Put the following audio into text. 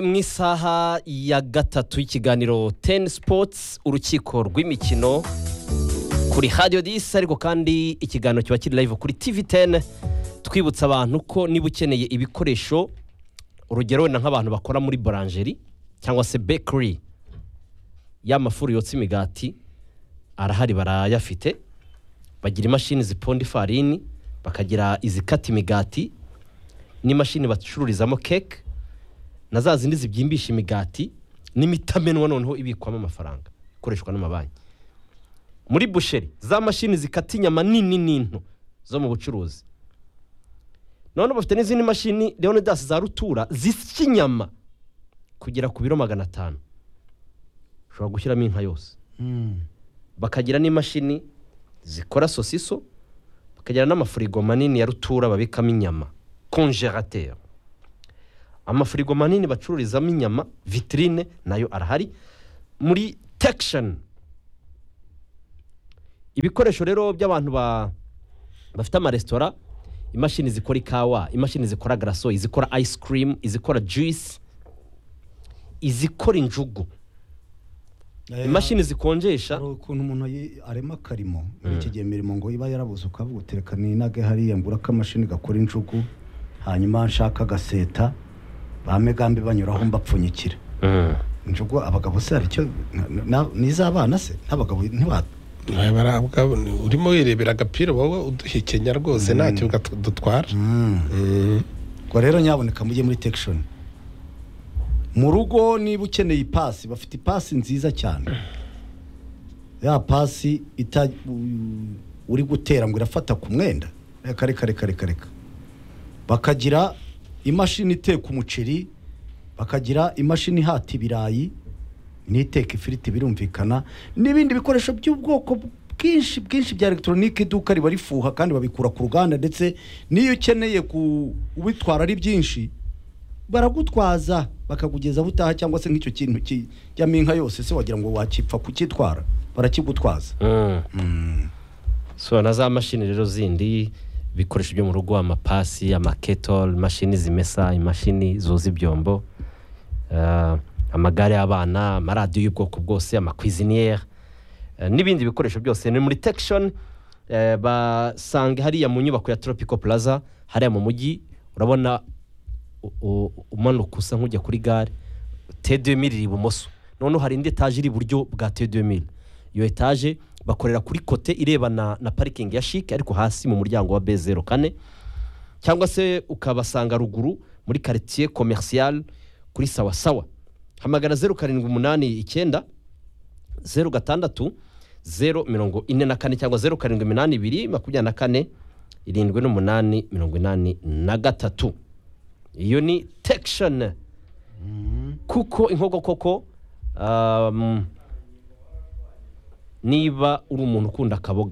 mu isaha ya gatatu y'ikiganiro teni sipotsi urukiko rw'imikino kuri hadiyo disi ariko kandi ikiganiro kiba kiri live kuri tivi teni twibutsa abantu ko niba ukeneye ibikoresho urugero wenda nk'abantu bakora muri buranjeri cyangwa se bekeri y'amafuru yotsa imigati arahari barayafite bagira imashini ziponda ifarini bakagira izikata imigati n'imashini bacururizamo keke na za zindi zibyimbisha imigati n'imitamenwa noneho ibikwamo amafaranga ikoreshwa n'amabanki muri busheri za mashini zikata inyama nini n'into zo mu bucuruzi noneho bafite n'izindi mashini leonidas za rutura zisya inyama kugera ku biro magana atanu ushobora gushyiramo inka yose bakagira n'imashini zikora sosiso bakagira n'amafurigo manini ya rutura babikamo inyama konjerateri amafurigo manini bacururizamo inyama vitrine nayo arahari muri tekisheni ibikoresho rero by'abantu ba- bafite amaresitora imashini zikora ikawa imashini zikora garaso izikora ayisi kirimu izikora juyisi izikora injugu imashini zikonjesha hari ukuntu umuntu yi- arema akarimo muri iki gihe imirimo ngo iba yarabuze ukavuga uti reka ninage hariya ngura akamashini gakora injugu hanyuma nshaka agaseta ba megambi banyuraho mbapfunyikira injugu abagabo se hari icyo na- na- ni iz'abana se n'abagabo ntiba- Nawe barabwa urimo wirebera agapira wowe uduhekenya rwose ntacyo gat- dutwara Mm. ubwo rero nyaboneka mujye muri tekishoni mu rugo niba ukeneye ipasi bafite ipasi nziza cyane ya pasi ita u- uri gutera ngo irafata ku mwenda reka reka reka reka reka bakagira imashini iteka umuceri bakagira imashini ihata ibirayi n'iteka ifiriti birumvikana n'ibindi bikoresho by'ubwoko bwinshi bwinshi bya elegitoronike iduka riba rifuha kandi babikura ku ruganda ndetse n'iyo ukeneye ku- ubitwara ari byinshi baragutwaza bakakugeza aho utaha cyangwa se nk'icyo kintu kijyamo inka yose se wagira ngo wakipfa kukitwara barakigutwaza so na za mashini rero zindi ibikoresho byo mu rugo amapasi amaketoro imashini zimesa imashini zoza ibyombo eh, amagare y'abana amaradiyo y'ubwoko bwose amakwiziniyeri eh, n'ibindi bikoresho byose ni muri tekishoni basanga hariya mu nyubako ya toropiko puraza hariya mu mujyi urabona u- u- umanuka usa nk'ujya kuri gare tedemiri iri ibumoso noneho hari indi etaje iri iburyo bwa tedemiri iyo etaje bakorera kuri kote irebana na parikingi ya shike ariko hasi mu muryango wa b zeru kane cyangwa se ukabasanga ruguru muri karitsiye komerisiyare kuri sawa sawa hamagara zeru karindwi umunani icyenda zeru gatandatu zeru mirongo ine na kane cyangwa zeru karindwi iminani ibiri makumyabiri na kane irindwi n'umunani mirongo inani na gatatu iyo ni tekishoni kuko inkoko koko um, niba uri umuntu ukunda akaboga